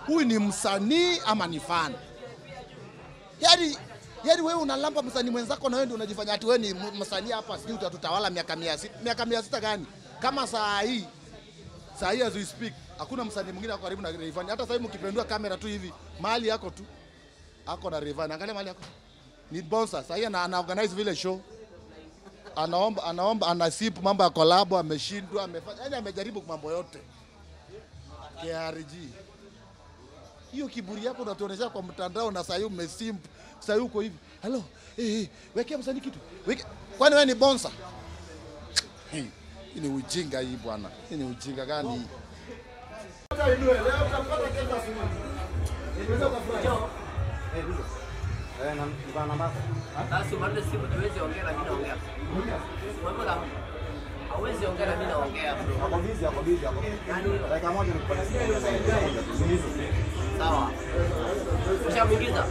huyu ni msanii ama ni fan? Yaani yaani wewe unalamba msanii mwenzako na wewe ndio unajifanya ati wewe ni m- msanii hapa, sijui utatutawala miaka mia sita. Miaka mia sita gani? Kama saa hii saa hii as we speak hakuna msanii mwingine ako karibu na Rayvanny. Hata sasa hivi mkipendua kamera tu hivi mahali yako tu ako na Rayvanny. Angalia mahali yako ni bonsa. Sasa hii ana, ana organize vile show anaomba anaomba anasip mambo ya kolabo, ameshindwa, amefanya yani amejaribu mambo yote. KRG hiyo kiburi yako unatuonesha kwa mtandao, na sasa hivi umesimp, sasa hivi uko hivi halo, eh, eh, wekea msanii kitu weke. Kwani wewe ni bonsa? Hii hii ni ujinga hii bwana, hii ni ujinga gani hii? Basi umalize simu tuweze ongea na mimi naongea. Wewe la hawezi ongea na mimi naongea bro. Yaani sawa. Ushamuingiza?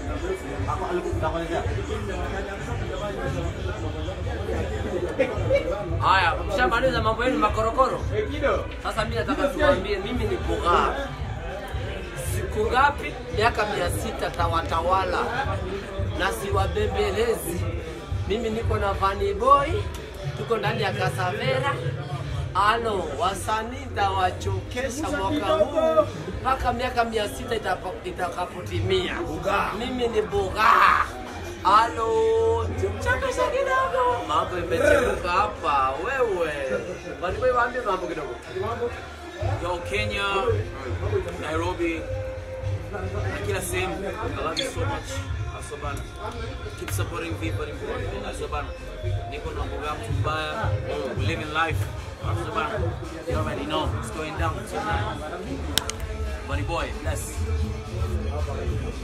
Haya, ushamaliza mambo yenu makorokoro. Sasa mimi nataka tuwaambie mimi ni Bughaa. Siku ngapi? Miaka mia sita tawatawala na siwabembelezi. Mimi niko na Vanny Boy, tuko ndani ya Kasavera. Alo, wasanii tawachokesha mwaka huu mpaka miaka mia sita itapa- itakapotimia. Mimi ni Bughaa. Alo, chakesha kidogo, mambo imechemka hapa. Wewe Vanny Boy, waambie mambo kidogo. Yo, Kenya, Nairobi, na kila sehemu. I love you so much. Asobana. Keep supporting people in Burundi. Asobana. Niko na mboga yangu mbaya. We live in life. Asobana. You already know what's going down tonight. Bunny boy, bless.